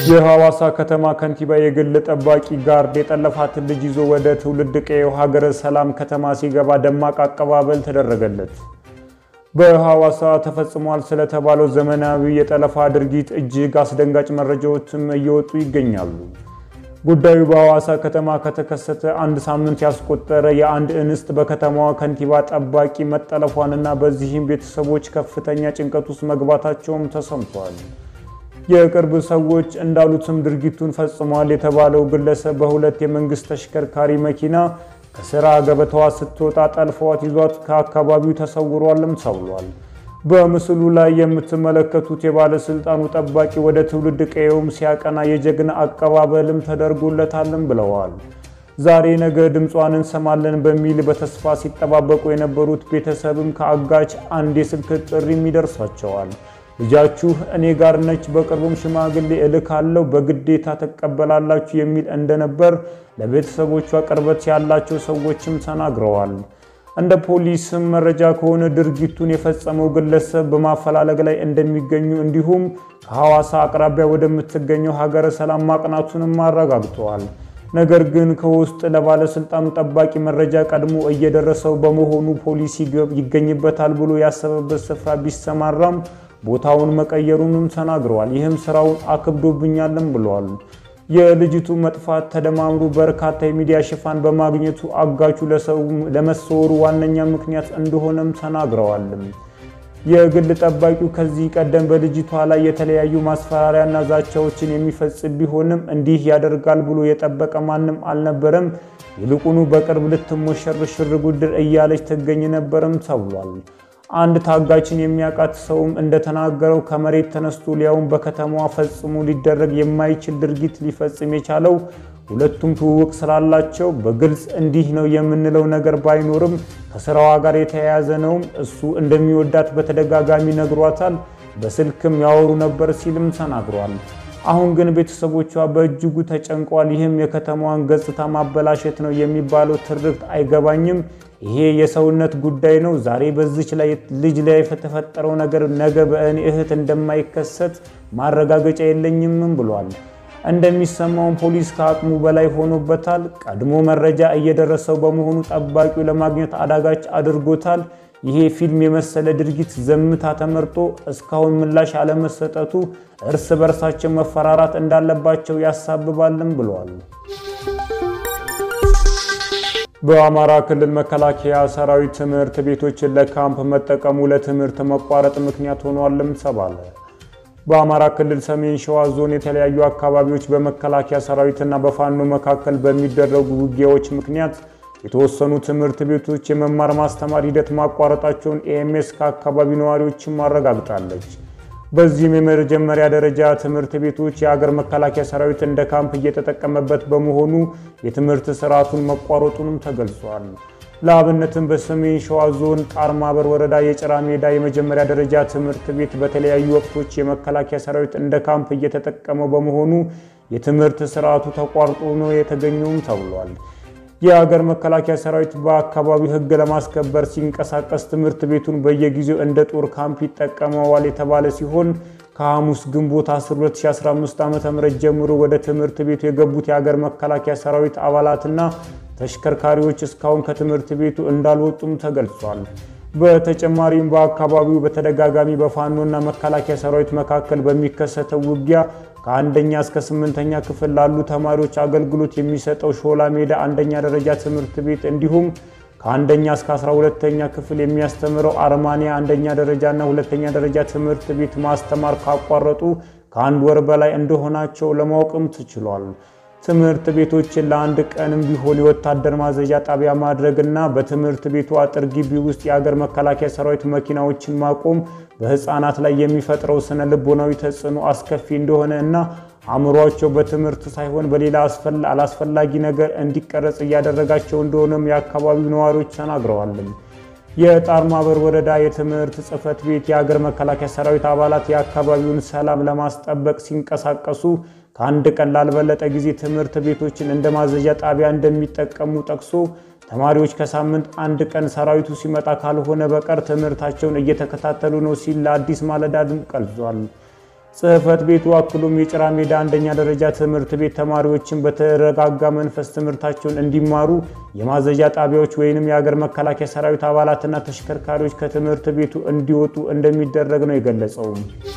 የሐዋሳ ከተማ ከንቲባ የግል ጠባቂ ጋርድ የጠለፋትን ልጅ ይዞ ወደ ትውልድ ቀዬው ሀገረ ሰላም ከተማ ሲገባ ደማቅ አቀባበል ተደረገለት። በሐዋሳ ተፈጽሟል ስለተባለው ዘመናዊ የጠለፋ ድርጊት እጅግ አስደንጋጭ መረጃዎችም እየወጡ ይገኛሉ። ጉዳዩ በሐዋሳ ከተማ ከተከሰተ አንድ ሳምንት ያስቆጠረ የአንድ እንስት በከተማዋ ከንቲባ ጠባቂ መጠለፏንና በዚህም ቤተሰቦች ከፍተኛ ጭንቀት ውስጥ መግባታቸውም ተሰምቷል። የቅርብ ሰዎች እንዳሉትም ድርጊቱን ፈጽሟል የተባለው ግለሰብ በሁለት የመንግስት ተሽከርካሪ መኪና ከስራ ገበታዋ ስትወጣ ጠልፈዋት ይዟት ከአካባቢው ተሰውሯልም ተብሏል። በምስሉ ላይ የምትመለከቱት የባለስልጣኑ ጠባቂ ወደ ትውልድ ቀዬውም ሲያቀና የጀግና አቀባበልም ተደርጎለታልም ብለዋል። ዛሬ ነገ ድምጿን እንሰማለን በሚል በተስፋ ሲጠባበቁ የነበሩት ቤተሰብም ከአጋች አንድ የስልክ ጥሪም ይደርሳቸዋል። ልጃችሁ እኔ ጋር ነች፣ በቅርቡም ሽማግሌ እልካለሁ፣ በግዴታ ትቀበላላችሁ የሚል እንደነበር ለቤተሰቦቿ ቅርበት ያላቸው ሰዎችም ተናግረዋል። እንደ ፖሊስም መረጃ ከሆነ ድርጊቱን የፈጸመው ግለሰብ በማፈላለግ ላይ እንደሚገኙ እንዲሁም ከሐዋሳ አቅራቢያ ወደምትገኘው ሀገረ ሰላም ማቅናቱንም አረጋግጠዋል። ነገር ግን ከውስጥ ለባለስልጣኑ ጠባቂ መረጃ ቀድሞ እየደረሰው በመሆኑ ፖሊስ ይገኝበታል ብሎ ያሰበበት ስፍራ ቢሰማራም ቦታውን መቀየሩንም ተናግረዋል። ይህም ስራውን አክብዶብኛልም ብለዋል። የልጅቱ መጥፋት ተደማምሮ በርካታ የሚዲያ ሽፋን በማግኘቱ አጋቹ ለመሰወሩ ዋነኛ ምክንያት እንደሆነም ተናግረዋልም። የግል ጠባቂው ከዚህ ቀደም በልጅቷ ላይ የተለያዩ ማስፈራሪያና ዛቻዎችን የሚፈጽም ቢሆንም እንዲህ ያደርጋል ብሎ የጠበቀ ማንም አልነበረም። ይልቁኑ በቅርብ ልትሞሸር ሽር ጉድር እያለች ትገኝ ነበርም ተብሏል። አንድ ታጋችን የሚያውቃት ሰውም እንደተናገረው ከመሬት ተነስቶ ሊያውም በከተማዋ ፈጽሞ ሊደረግ የማይችል ድርጊት ሊፈጽም የቻለው ሁለቱም ትውውቅ ስላላቸው በግልጽ እንዲህ ነው የምንለው ነገር ባይኖርም ከስራዋ ጋር የተያያዘ ነውም። እሱ እንደሚወዳት በተደጋጋሚ ነግሯታል። በስልክም ያወሩ ነበር ሲልም ተናግሯል። አሁን ግን ቤተሰቦቿ በእጅጉ ተጨንቋል። ይህም የከተማዋን ገጽታ ማበላሸት ነው የሚባለው ትርክት አይገባኝም። ይሄ የሰውነት ጉዳይ ነው። ዛሬ በዚች ላይ ልጅ ላይ የተፈጠረው ነገር ነገ በእኔ እህት እንደማይከሰት ማረጋገጫ የለኝምም ብሏል። እንደሚሰማውን ፖሊስ ከአቅሙ በላይ ሆኖበታል። ቀድሞ መረጃ እየደረሰው በመሆኑ ጠባቂው ለማግኘት አዳጋች አድርጎታል። ይሄ ፊልም የመሰለ ድርጊት ዘምታ ተመርጦ እስካሁን ምላሽ አለመሰጠቱ እርስ በርሳቸው መፈራራት እንዳለባቸው ያሳብባልም ብለዋል። በአማራ ክልል መከላከያ ሰራዊት ትምህርት ቤቶችን ለካምፕ መጠቀሙ ለትምህርት መቋረጥ ምክንያት ሆኗልም ተባለ። በአማራ ክልል ሰሜን ሸዋ ዞን የተለያዩ አካባቢዎች በመከላከያ ሰራዊትና በፋኖ መካከል በሚደረጉ ውጊያዎች ምክንያት የተወሰኑ ትምህርት ቤቶች የመማር ማስተማር ሂደት ማቋረጣቸውን ኤኤምኤስ ከአካባቢው ነዋሪዎችም አረጋግጣለች። በዚህም የመጀመሪያ ደረጃ ትምህርት ቤቶች የሀገር መከላከያ ሰራዊት እንደ ካምፕ እየተጠቀመበት በመሆኑ የትምህርት ስርዓቱን መቋረጡንም ተገልጿል። ለአብነትም በሰሜን ሸዋ ዞን ጣርማበር ወረዳ የጭራ ሜዳ የመጀመሪያ ደረጃ ትምህርት ቤት በተለያዩ ወቅቶች የመከላከያ ሰራዊት እንደ ካምፕ እየተጠቀመው በመሆኑ የትምህርት ስርዓቱ ተቋርጦ ነው የተገኘውም ተብሏል። የሀገር መከላከያ ሰራዊት በአካባቢው ሕግ ለማስከበር ሲንቀሳቀስ ትምህርት ቤቱን በየጊዜው እንደ ጦር ካምፕ ይጠቀመዋል የተባለ ሲሆን ከሐሙስ ግንቦት 10 2015 ዓ.ም ጀምሮ ወደ ትምህርት ቤቱ የገቡት የሀገር መከላከያ ሰራዊት አባላትና ተሽከርካሪዎች እስካሁን ከትምህርት ቤቱ እንዳልወጡም ተገልጿል። በተጨማሪም በአካባቢው በተደጋጋሚ በፋኖና መከላከያ ሰራዊት መካከል በሚከሰተው ውጊያ ከአንደኛ እስከ ስምንተኛ ክፍል ላሉ ተማሪዎች አገልግሎት የሚሰጠው ሾላ ሜዳ አንደኛ ደረጃ ትምህርት ቤት እንዲሁም ከአንደኛ እስከ 12ተኛ ክፍል የሚያስተምረው አርማንያ አንደኛ ደረጃና ሁለተኛ ደረጃ ትምህርት ቤት ማስተማር ካቋረጡ ከአንድ ወር በላይ እንደሆናቸው ለማወቅም ተችሏል። ትምህርት ቤቶችን ለአንድ ቀንም ቢሆን የወታደር ማዘዣ ጣቢያ ማድረግና በትምህርት ቤቱ አጥር ግቢ ውስጥ የአገር መከላከያ ሰራዊት መኪናዎችን ማቆም በሕፃናት ላይ የሚፈጥረው ስነ ልቦናዊ ተጽዕኖ አስከፊ እንደሆነ እና አእምሯቸው በትምህርት ሳይሆን በሌላ አላስፈላጊ ነገር እንዲቀረጽ እያደረጋቸው እንደሆነም የአካባቢው ነዋሪዎች ተናግረዋል። የጣርማበር ወረዳ የትምህርት ጽሕፈት ቤት የአገር መከላከያ ሰራዊት አባላት የአካባቢውን ሰላም ለማስጠበቅ ሲንቀሳቀሱ ከአንድ ቀን ላልበለጠ ጊዜ ትምህርት ቤቶችን እንደ ማዘዣ ጣቢያ እንደሚጠቀሙ ጠቅሶ ተማሪዎች ከሳምንት አንድ ቀን ሰራዊቱ ሲመጣ ካልሆነ በቀር ትምህርታቸውን እየተከታተሉ ነው ሲል ለአዲስ ማለዳ ድምፅ ገልጿል። ጽሕፈት ቤቱ አክሎም የጭራ ሜዳ አንደኛ ደረጃ ትምህርት ቤት ተማሪዎችን በተረጋጋ መንፈስ ትምህርታቸውን እንዲማሩ የማዘዣ ጣቢያዎች ወይንም የሀገር መከላከያ ሰራዊት አባላትና ተሽከርካሪዎች ከትምህርት ቤቱ እንዲወጡ እንደሚደረግ ነው የገለጸው።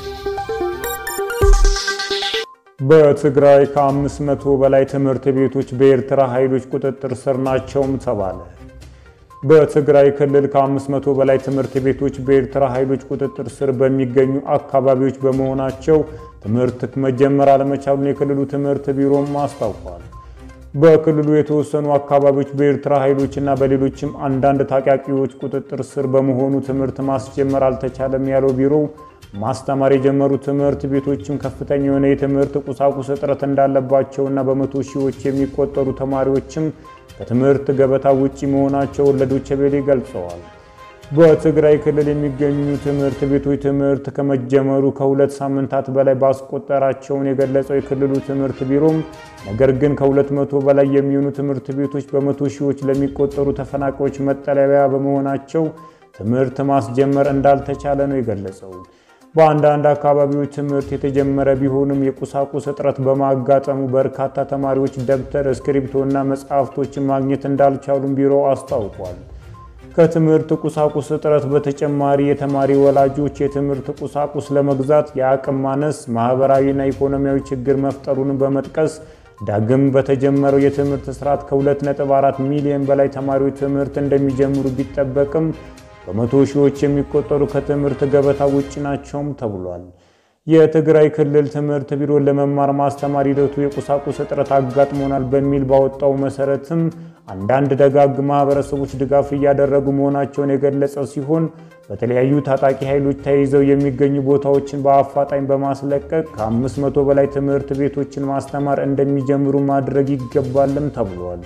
በትግራይ ከ500 በላይ ትምህርት ቤቶች በኤርትራ ኃይሎች ቁጥጥር ስር ናቸውም ተባለ። በትግራይ ክልል ከ500 በላይ ትምህርት ቤቶች በኤርትራ ኃይሎች ቁጥጥር ስር በሚገኙ አካባቢዎች በመሆናቸው ትምህርት መጀመር አለመቻሉን የክልሉ ትምህርት ቢሮም አስታውቋል። በክልሉ የተወሰኑ አካባቢዎች በኤርትራ ኃይሎችና በሌሎችም አንዳንድ ታጣቂዎች ቁጥጥር ስር በመሆኑ ትምህርት ማስጀመር አልተቻለም ያለው ቢሮው ማስተማር የጀመሩ ትምህርት ቤቶችም ከፍተኛ የሆነ የትምህርት ቁሳቁስ እጥረት እንዳለባቸውና በመቶ ሺዎች የሚቆጠሩ ተማሪዎችም ከትምህርት ገበታ ውጪ መሆናቸውን ለዶቼ ቬለ ገልጸዋል። በትግራይ ክልል የሚገኙ ትምህርት ቤቶች ትምህርት ከመጀመሩ ከሁለት ሳምንታት በላይ ባስቆጠራቸውን የገለጸው የክልሉ ትምህርት ቢሮም ነገር ግን ከሁለት መቶ በላይ የሚሆኑ ትምህርት ቤቶች በመቶ ሺዎች ለሚቆጠሩ ተፈናቃዮች መጠለያ በመሆናቸው ትምህርት ማስጀመር እንዳልተቻለ ነው የገለጸው። በአንዳንድ አካባቢዎች ትምህርት የተጀመረ ቢሆንም የቁሳቁስ እጥረት በማጋጠሙ በርካታ ተማሪዎች ደብተር፣ እስክሪብቶና መጽሐፍቶችን ማግኘት እንዳልቻሉም ቢሮው አስታውቋል። ከትምህርት ቁሳቁስ እጥረት በተጨማሪ የተማሪ ወላጆች የትምህርት ቁሳቁስ ለመግዛት የአቅም ማነስ ማህበራዊና ኢኮኖሚያዊ ችግር መፍጠሩን በመጥቀስ ዳግም በተጀመረው የትምህርት ስርዓት ከ2.4 ሚሊዮን በላይ ተማሪዎች ትምህርት እንደሚጀምሩ ቢጠበቅም በመቶ ሺዎች የሚቆጠሩ ከትምህርት ገበታ ውጭ ናቸውም ተብሏል። የትግራይ ክልል ትምህርት ቢሮ ለመማር ማስተማር ሂደቱ የቁሳቁስ እጥረት አጋጥሞናል በሚል ባወጣው መሰረትም አንዳንድ ደጋግ ማህበረሰቦች ድጋፍ እያደረጉ መሆናቸውን የገለጸ ሲሆን በተለያዩ ታጣቂ ኃይሎች ተይዘው የሚገኙ ቦታዎችን በአፋጣኝ በማስለቀቅ ከ500 በላይ ትምህርት ቤቶችን ማስተማር እንደሚጀምሩ ማድረግ ይገባልም ተብሏል።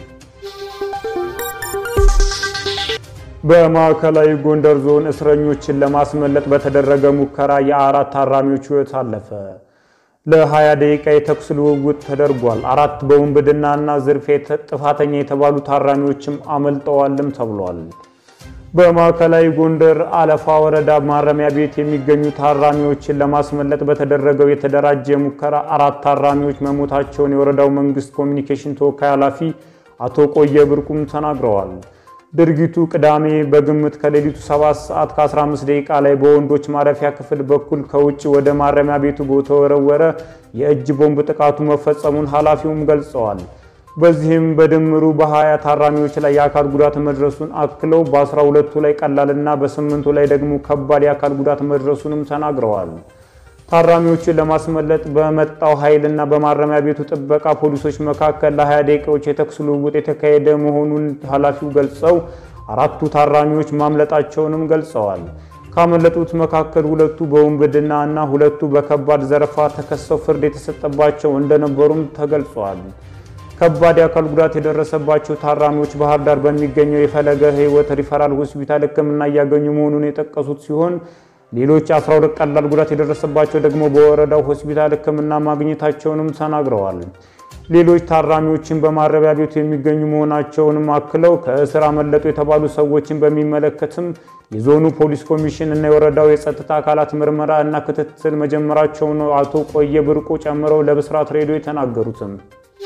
በማዕከላዊ ጎንደር ዞን እስረኞችን ለማስመለጥ በተደረገ ሙከራ የአራት ታራሚዎች ሕይወት አለፈ። ለ20 ደቂቃ የተኩስ ልውውጥ ተደርጓል። አራት በውንብድናና ዝርፊያ ጥፋተኛ የተባሉ ታራሚዎችም አመልጠዋልም ተብሏል። በማዕከላዊ ጎንደር አለፋ ወረዳ ማረሚያ ቤት የሚገኙ ታራሚዎችን ለማስመለጥ በተደረገው የተደራጀ ሙከራ አራት ታራሚዎች መሞታቸውን የወረዳው መንግስት ኮሚኒኬሽን ተወካይ ኃላፊ አቶ ቆየ ብርቁም ተናግረዋል። ድርጊቱ ቅዳሜ በግምት ከሌሊቱ 7 ሰዓት ከ15 ደቂቃ ላይ በወንዶች ማረፊያ ክፍል በኩል ከውጭ ወደ ማረሚያ ቤቱ በተወረወረ የእጅ ቦምብ ጥቃቱ መፈጸሙን ኃላፊውም ገልጸዋል። በዚህም በድምሩ በ20 ታራሚዎች ላይ የአካል ጉዳት መድረሱን አክለው በ12ቱ ላይ ቀላልና በስምንቱ ላይ ደግሞ ከባድ የአካል ጉዳት መድረሱንም ተናግረዋል። ታራሚዎችን ለማስመለጥ በመጣው ኃይልና በማረሚያ ቤቱ ጥበቃ ፖሊሶች መካከል ለ20 ደቂቃዎች የተኩስ ልውውጥ የተካሄደ መሆኑን ኃላፊው ገልጸው አራቱ ታራሚዎች ማምለጣቸውንም ገልጸዋል። ካመለጡት መካከል ሁለቱ በውንብድና እና ሁለቱ በከባድ ዘረፋ ተከሰው ፍርድ የተሰጠባቸው እንደነበሩም ተገልጿል። ከባድ የአካል ጉዳት የደረሰባቸው ታራሚዎች ባህር ዳር በሚገኘው የፈለገ ሕይወት ሪፈራል ሆስፒታል ሕክምና እያገኙ መሆኑን የጠቀሱት ሲሆን ሌሎች 12 ቀላል ጉዳት የደረሰባቸው ደግሞ በወረዳው ሆስፒታል ሕክምና ማግኘታቸውንም ተናግረዋል። ሌሎች ታራሚዎችን በማረሚያ ቤቱ የሚገኙ መሆናቸውንም አክለው ከእስር አመለጡ የተባሉ ሰዎችን በሚመለከትም የዞኑ ፖሊስ ኮሚሽን እና የወረዳው የጸጥታ አካላት ምርመራ እና ክትትል መጀመራቸውን ነው አቶ ቆየ ብርቁ ጨምረው ለብስራት ሬዲዮ የተናገሩትም።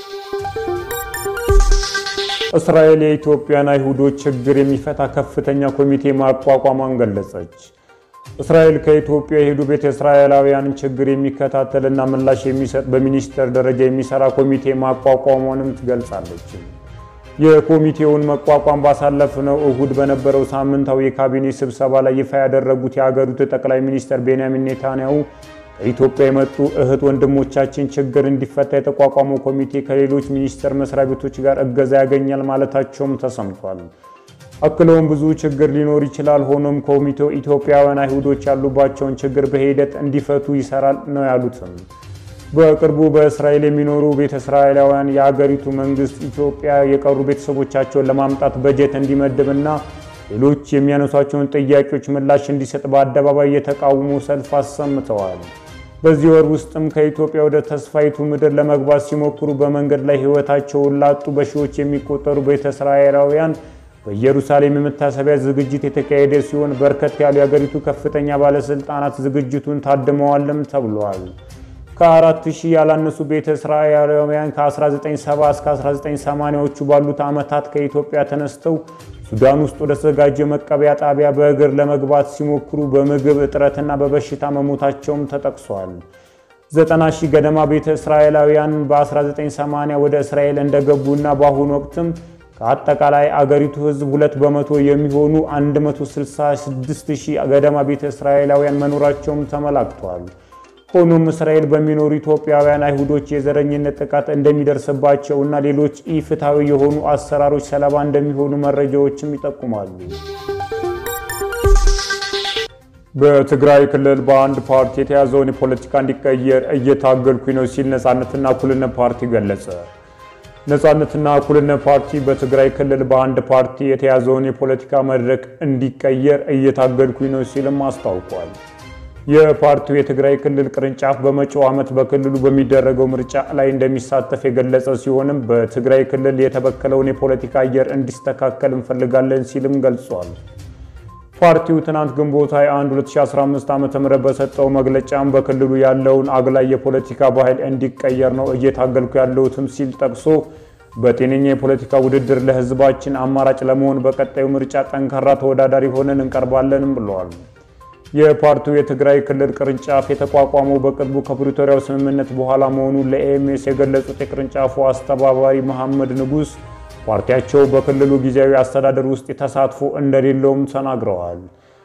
እስራኤል የኢትዮጵያን አይሁዶች ችግር የሚፈታ ከፍተኛ ኮሚቴ ማቋቋሟን ገለጸች። እስራኤል ከኢትዮጵያ የሄዱ ቤተ እስራኤላውያንን ችግር የሚከታተልና ምላሽ የሚሰጥ በሚኒስቴር ደረጃ የሚሰራ ኮሚቴ ማቋቋሟንም ትገልጻለች። የኮሚቴውን መቋቋም ባሳለፍነው እሁድ በነበረው ሳምንታዊ የካቢኔ ስብሰባ ላይ ይፋ ያደረጉት የአገሪቱ ጠቅላይ ሚኒስትር ቤንያሚን ኔታንያሁ ከኢትዮጵያ የመጡ እህት ወንድሞቻችን ችግር እንዲፈታ የተቋቋመው ኮሚቴ ከሌሎች ሚኒስቴር መስሪያ ቤቶች ጋር እገዛ ያገኛል ማለታቸውም ተሰምቷል። አክለውም ብዙ ችግር ሊኖር ይችላል፣ ሆኖም ኮሚቴው ኢትዮጵያውያን አይሁዶች ያሉባቸውን ችግር በሂደት እንዲፈቱ ይሰራል ነው ያሉትም። በቅርቡ በእስራኤል የሚኖሩ ቤተ እስራኤላውያን የአገሪቱ መንግስት ኢትዮጵያ የቀሩ ቤተሰቦቻቸውን ለማምጣት በጀት እንዲመድብና ሌሎች የሚያነሷቸውን ጥያቄዎች ምላሽ እንዲሰጥ በአደባባይ የተቃውሞ ሰልፍ አሰምተዋል። በዚህ ወር ውስጥም ከኢትዮጵያ ወደ ተስፋይቱ ምድር ለመግባት ሲሞክሩ በመንገድ ላይ ሕይወታቸውን ላጡ በሺዎች የሚቆጠሩ ቤተ እስራኤላውያን በኢየሩሳሌም የመታሰቢያ ዝግጅት የተካሄደ ሲሆን በርከት ያሉ የአገሪቱ ከፍተኛ ባለስልጣናት ዝግጅቱን ታድመዋልም ተብሏል። ከአራት ሺህ ያላነሱ ቤተ እስራኤላውያን ከ1970 እስከ 1980ዎቹ ባሉት ዓመታት ከኢትዮጵያ ተነስተው ሱዳን ውስጥ ወደ ተዘጋጀ መቀበያ ጣቢያ በእግር ለመግባት ሲሞክሩ በምግብ እጥረትና በበሽታ መሞታቸውም ተጠቅሷል። ዘጠና ሺህ ገደማ ቤተ እስራኤላውያን በ1980 ወደ እስራኤል እንደገቡና በአሁኑ ወቅትም ከአጠቃላይ አገሪቱ ሕዝብ ሁለት በመቶ የሚሆኑ 166 ሺህ ገደማ ቤተ እስራኤላውያን መኖራቸውም ተመላክቷል። ሆኖም እስራኤል በሚኖሩ ኢትዮጵያውያን አይሁዶች የዘረኝነት ጥቃት እንደሚደርስባቸው እና ሌሎች ኢፍትሐዊ የሆኑ አሰራሮች ሰለባ እንደሚሆኑ መረጃዎችም ይጠቁማሉ። በትግራይ ክልል በአንድ ፓርቲ የተያዘውን የፖለቲካ እንዲቀየር እየታገልኩኝ ነው ሲል ነፃነትና እኩልነት ፓርቲ ገለጸ። ነፃነትና እኩልነት ፓርቲ በትግራይ ክልል በአንድ ፓርቲ የተያዘውን የፖለቲካ መድረክ እንዲቀየር እየታገልኩኝ ነው ሲልም አስታውቋል። የፓርቲው የትግራይ ክልል ቅርንጫፍ በመጪው ዓመት በክልሉ በሚደረገው ምርጫ ላይ እንደሚሳተፍ የገለጸ ሲሆንም በትግራይ ክልል የተበከለውን የፖለቲካ አየር እንዲስተካከል እንፈልጋለን ሲልም ገልጿል። ፓርቲው ትናንት ግንቦት 21 2015 ዓ.ም በሰጠው መግለጫም በክልሉ ያለውን አግላይ የፖለቲካ ባህል እንዲቀየር ነው እየታገልኩ ያለሁትም ሲል ጠቅሶ በጤነኛ የፖለቲካ ውድድር ለሕዝባችን አማራጭ ለመሆን በቀጣዩ ምርጫ ጠንካራ ተወዳዳሪ ሆነን እንቀርባለንም ብለዋል። የፓርቲው የትግራይ ክልል ቅርንጫፍ የተቋቋመው በቅርቡ ከፕሪቶሪያው ስምምነት በኋላ መሆኑን ለኤኤምኤስ የገለጹት የቅርንጫፉ አስተባባሪ መሐመድ ንጉስ ፓርቲያቸው በክልሉ ጊዜያዊ አስተዳደር ውስጥ ተሳትፎ እንደሌለውም ተናግረዋል።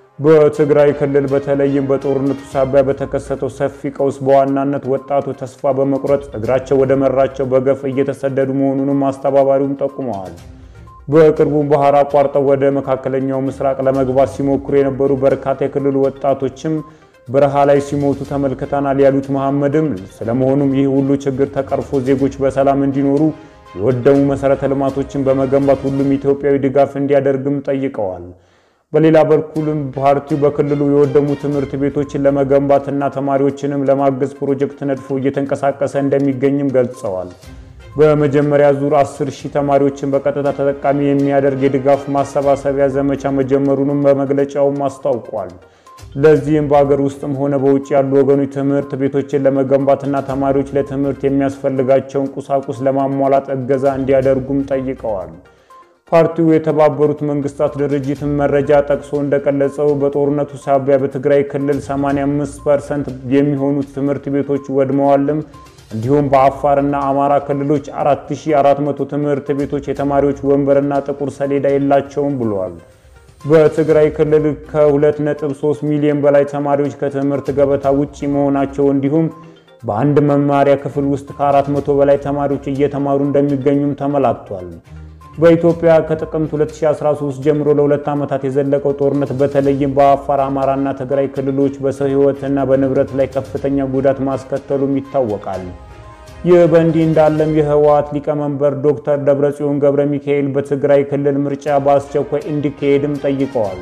በትግራይ ክልል በተለይም በጦርነቱ ሳቢያ በተከሰተው ሰፊ ቀውስ በዋናነት ወጣቱ ተስፋ በመቁረጥ እግራቸው ወደ መራቸው በገፍ እየተሰደዱ መሆኑንም አስተባባሪውም ጠቁመዋል። በቅርቡም ባህር አቋርጠው ወደ መካከለኛው ምስራቅ ለመግባት ሲሞክሩ የነበሩ በርካታ የክልሉ ወጣቶችም በረሃ ላይ ሲሞቱ ተመልክተናል ያሉት መሐመድም ስለመሆኑም ይህ ሁሉ ችግር ተቀርፎ ዜጎች በሰላም እንዲኖሩ የወደሙ መሰረተ ልማቶችን በመገንባት ሁሉም ኢትዮጵያዊ ድጋፍ እንዲያደርግም ጠይቀዋል። በሌላ በኩልም ፓርቲው በክልሉ የወደሙ ትምህርት ቤቶችን ለመገንባትና ተማሪዎችንም ለማገዝ ፕሮጀክት ነድፎ እየተንቀሳቀሰ እንደሚገኝም ገልጸዋል። በመጀመሪያ ዙር 10 ሺህ ተማሪዎችን በቀጥታ ተጠቃሚ የሚያደርግ የድጋፍ ማሰባሰቢያ ዘመቻ መጀመሩንም በመግለጫውም አስታውቋል። ለዚህም በሀገር ውስጥም ሆነ በውጭ ያሉ ወገኖች ትምህርት ቤቶችን ለመገንባትና ተማሪዎች ለትምህርት የሚያስፈልጋቸውን ቁሳቁስ ለማሟላት እገዛ እንዲያደርጉም ጠይቀዋል። ፓርቲው የተባበሩት መንግስታት ድርጅትን መረጃ ጠቅሶ እንደገለጸው በጦርነቱ ሳቢያ በትግራይ ክልል 85 ፐርሰንት የሚሆኑት ትምህርት ቤቶች ወድመዋልም እንዲሁም በአፋርና አማራ ክልሎች 4400 ትምህርት ቤቶች የተማሪዎች ወንበርና ጥቁር ሰሌዳ የላቸውም ብለዋል። በትግራይ ክልል ከ2.3 ሚሊዮን በላይ ተማሪዎች ከትምህርት ገበታ ውጪ መሆናቸው እንዲሁም በአንድ መማሪያ ክፍል ውስጥ ከ400 በላይ ተማሪዎች እየተማሩ እንደሚገኙም ተመላክቷል። በኢትዮጵያ ከጥቅምት 2013 ጀምሮ ለሁለት ዓመታት የዘለቀው ጦርነት በተለይም በአፋር፣ አማራና ትግራይ ክልሎች በሰው ሕይወትና በንብረት ላይ ከፍተኛ ጉዳት ማስከተሉም ይታወቃል። ይህ በእንዲህ እንዳለም የህወሓት ሊቀመንበር ዶክተር ደብረጽዮን ገብረ ሚካኤል በትግራይ ክልል ምርጫ በአስቸኳይ እንዲካሄድም ጠይቀዋል።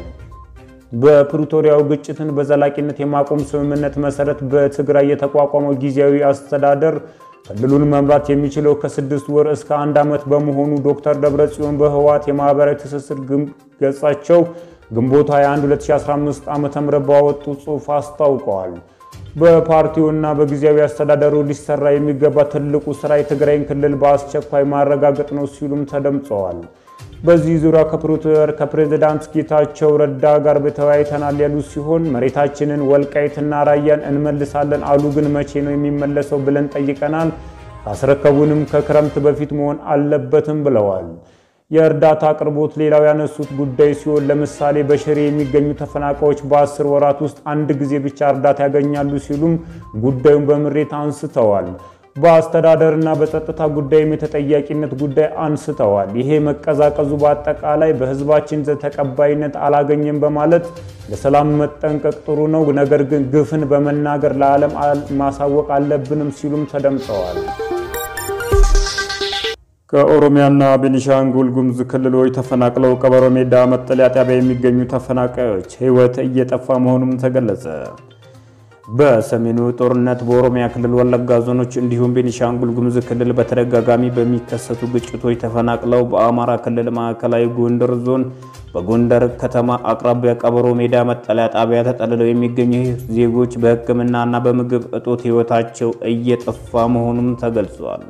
በፕሪቶሪያው ግጭትን በዘላቂነት የማቆም ስምምነት መሰረት በትግራይ የተቋቋመው ጊዜያዊ አስተዳደር ክልሉን መምራት የሚችለው ከስድስት ወር እስከ አንድ ዓመት በመሆኑ ዶክተር ደብረጽዮን በህወሓት የማህበራዊ ትስስር ገጻቸው ግንቦት 21 2015 ዓ ም ባወጡ ጽሑፍ አስታውቀዋል። በፓርቲውና በጊዜያዊ አስተዳደሩ ሊሰራ የሚገባ ትልቁ ስራ የትግራይን ክልል በአስቸኳይ ማረጋገጥ ነው ሲሉም ተደምጸዋል። በዚህ ዙሪያ ከፕሪቶሪያ ከፕሬዝዳንት ጌታቸው ረዳ ጋር ተወያይተናል ያሉ ሲሆን መሬታችንን ወልቃይትና ራያን እንመልሳለን አሉ። ግን መቼ ነው የሚመለሰው ብለን ጠይቀናል። ካስረከቡንም ከክረምት በፊት መሆን አለበትም ብለዋል። የእርዳታ አቅርቦት ሌላው ያነሱት ጉዳይ ሲሆን ለምሳሌ በሽሬ የሚገኙ ተፈናቃዮች በአስር ወራት ውስጥ አንድ ጊዜ ብቻ እርዳታ ያገኛሉ ሲሉም ጉዳዩን በምሬት አንስተዋል። በአስተዳደርና በጸጥታ ጉዳይም የተጠያቂነት ጉዳይ አንስተዋል። ይሄ መቀዛቀዙ በአጠቃላይ በሕዝባችን ዘንድ ተቀባይነት አላገኘም በማለት ለሰላም መጠንቀቅ ጥሩ ነው፣ ነገር ግን ግፍን በመናገር ለዓለም ማሳወቅ አለብንም ሲሉም ተደምጠዋል። ከኦሮሚያና ቤኒሻንጉል ጉሙዝ ክልሎች ተፈናቅለው ቀበሮ ሜዳ መጠለያ ጣቢያ የሚገኙ ተፈናቃዮች ሕይወት እየጠፋ መሆኑም ተገለጸ። በሰሜኑ ጦርነት በኦሮሚያ ክልል ወለጋ ዞኖች እንዲሁም ቤኒሻንጉል ጉሙዝ ክልል በተደጋጋሚ በሚከሰቱ ግጭቶች ተፈናቅለው በአማራ ክልል ማዕከላዊ ጎንደር ዞን በጎንደር ከተማ አቅራቢያ ቀበሮ ሜዳ መጠለያ ጣቢያ ተጠልለው የሚገኙ ዜጎች በሕክምናና በምግብ እጦት ሕይወታቸው እየጠፋ መሆኑም ተገልጿል።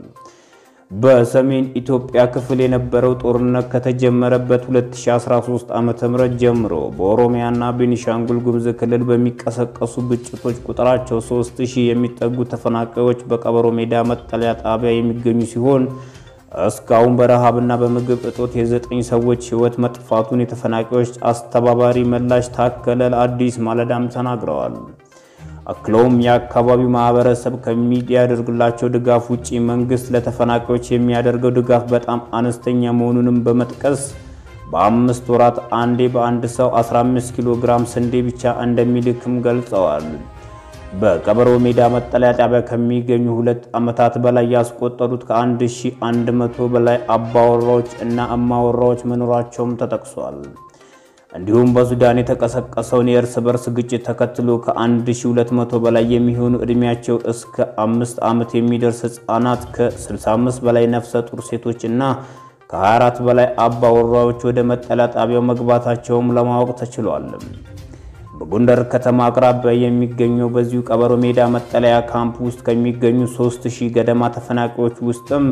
በሰሜን ኢትዮጵያ ክፍል የነበረው ጦርነት ከተጀመረበት 2013 ዓ.ም ጀምሮ በኦሮሚያና ቤኒሻንጉል ጉሙዝ ክልል በሚቀሰቀሱ ግጭቶች ቁጥራቸው 3000 የሚጠጉ ተፈናቃዮች በቀበሮ ሜዳ መጠለያ ጣቢያ የሚገኙ ሲሆን እስካሁን በረሃብና በምግብ እጦት የዘጠኝ ሰዎች ሕይወት መጥፋቱን የተፈናቃዮች አስተባባሪ መላሽ ታከለ ለአዲስ ማለዳም ተናግረዋል። አክለውም የአካባቢው ማህበረሰብ ከሚያደርግላቸው ድጋፍ ውጪ መንግስት ለተፈናቃዮች የሚያደርገው ድጋፍ በጣም አነስተኛ መሆኑንም በመጥቀስ በአምስት ወራት አንዴ በአንድ ሰው 15 ኪሎ ግራም ስንዴ ብቻ እንደሚልክም ገልጸዋል። በቀበሮ ሜዳ መጠለያ ጣቢያ ከሚገኙ ሁለት ዓመታት በላይ ያስቆጠሩት ከ1100 በላይ አባወራዎች እና እማወራዎች መኖራቸውም ተጠቅሷል። እንዲሁም በሱዳን የተቀሰቀሰውን የእርስ በርስ ግጭት ተከትሎ ከ1200 በላይ የሚሆኑ ዕድሜያቸው እስከ አምስት ዓመት የሚደርስ ሕፃናት ከ65 በላይ ነፍሰ ጡር ሴቶች እና ከ24 በላይ አባወራዎች ወደ መጠለያ ጣቢያው መግባታቸውም ለማወቅ ተችሏል። በጎንደር ከተማ አቅራቢያ የሚገኘው በዚሁ ቀበሮ ሜዳ መጠለያ ካምፕ ውስጥ ከሚገኙ 3000 ገደማ ተፈናቃዮች ውስጥም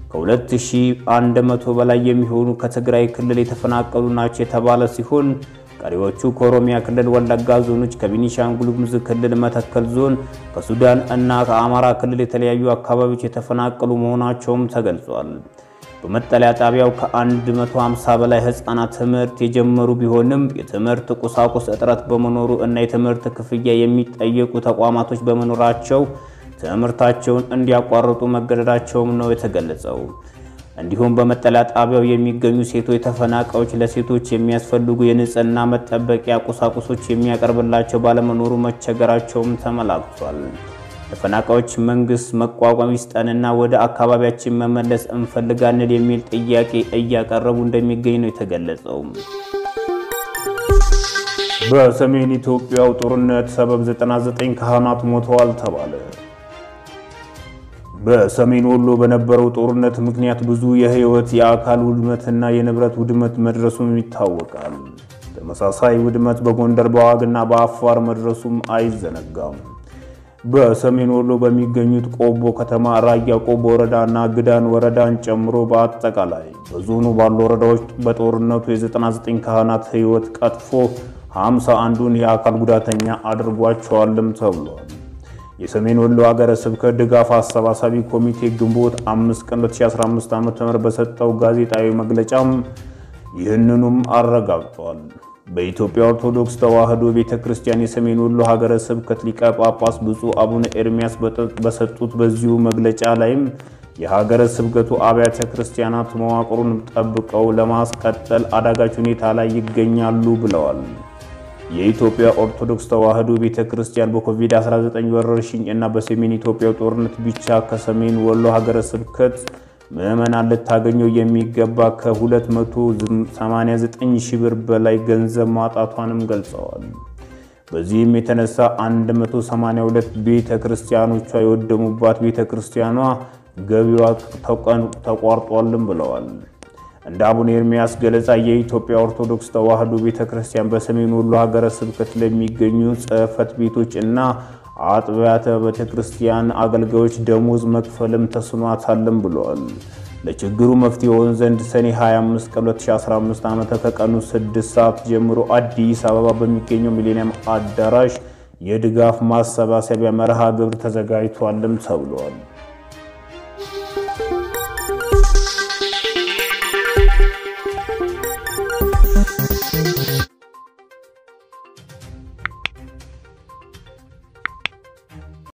ከ2100 በላይ የሚሆኑ ከትግራይ ክልል የተፈናቀሉ ናቸው የተባለ ሲሆን ቀሪዎቹ ከኦሮሚያ ክልል ወለጋ ዞኖች፣ ከቤኒሻንጉል ጉሙዝ ክልል መተከል ዞን፣ ከሱዳን እና ከአማራ ክልል የተለያዩ አካባቢዎች የተፈናቀሉ መሆናቸውም ተገልጿል። በመጠለያ ጣቢያው ከ150 በላይ ህፃናት ትምህርት የጀመሩ ቢሆንም የትምህርት ቁሳቁስ እጥረት በመኖሩ እና የትምህርት ክፍያ የሚጠየቁ ተቋማቶች በመኖራቸው ትምህርታቸውን እንዲያቋርጡ መገደዳቸውም ነው የተገለጸው። እንዲሁም በመጠለያ ጣቢያው የሚገኙ ሴቶች ተፈናቃዮች ለሴቶች የሚያስፈልጉ የንጽህና መጠበቂያ ቁሳቁሶች የሚያቀርብላቸው ባለመኖሩ መቸገራቸውም ተመላክቷል። ተፈናቃዮች መንግስት መቋቋም ይስጠንና ወደ አካባቢያችን መመለስ እንፈልጋለን የሚል ጥያቄ እያቀረቡ እንደሚገኝ ነው የተገለጸው። በሰሜን ኢትዮጵያው ጦርነት ሰበብ 99 ካህናት ሞተዋል ተባለ። በሰሜን ወሎ በነበረው ጦርነት ምክንያት ብዙ የህይወት የአካል ውድመትና የንብረት ውድመት መድረሱም ይታወቃል። ተመሳሳይ ውድመት በጎንደር በዋግና በአፋር መድረሱም አይዘነጋም። በሰሜን ወሎ በሚገኙት ቆቦ ከተማ፣ ራያ ቆቦ ወረዳና ግዳን ወረዳን ጨምሮ በአጠቃላይ በዞኑ ባሉ ወረዳዎች በጦርነቱ የ99 ካህናት ህይወት ቀጥፎ 51ዱን የአካል ጉዳተኛ አድርጓቸዋልም ተብሏል። የሰሜን ወሎ ሀገረ ስብከት ድጋፍ አሰባሳቢ ኮሚቴ ግንቦት 5 ቀን 2015 ዓ.ም በሰጠው ጋዜጣዊ መግለጫም ይህንኑም አረጋግጧል። በኢትዮጵያ ኦርቶዶክስ ተዋሕዶ ቤተ ክርስቲያን የሰሜን ወሎ ሀገረ ስብከት ሊቀ ጳጳስ ብፁዕ አቡነ ኤርሚያስ በሰጡት በዚሁ መግለጫ ላይም የሀገረ ስብከቱ አብያተ ክርስቲያናት መዋቅሩን ጠብቀው ለማስቀጠል አዳጋች ሁኔታ ላይ ይገኛሉ ብለዋል። የኢትዮጵያ ኦርቶዶክስ ተዋሕዶ ቤተ ክርስቲያን በኮቪድ-19 ወረርሽኝ እና በሰሜን ኢትዮጵያ ጦርነት ብቻ ከሰሜን ወሎ ሀገረ ስብከት ምዕመናን ልታገኘው የሚገባ ከ289 ሺህ ብር በላይ ገንዘብ ማጣቷንም ገልጸዋል። በዚህም የተነሳ 182 ቤተ ክርስቲያኖቿ የወደሙባት ቤተ ክርስቲያኗ ገቢዋ ተቋርጧልም ብለዋል። እንደ አቡነ ኤርሚያስ ገለጻ የኢትዮጵያ ኦርቶዶክስ ተዋሕዶ ቤተ ክርስቲያን በሰሜን ወሎ ሀገረ ስብከት ለሚገኙ ጽሕፈት ቤቶች እና አጥቢያተ ቤተ ክርስቲያን አገልጋዮች ደሞዝ መክፈልም ተስኗታልም ብለዋል። ለችግሩ መፍትሄ የሆን ዘንድ ሰኔ 25 ቀን 2015 ዓ.ም ከቀኑ 6 ሰዓት ጀምሮ አዲስ አበባ በሚገኘው ሚሌኒየም አዳራሽ የድጋፍ ማሰባሰቢያ መርሃ ግብር ተዘጋጅቷልም ተብሏል።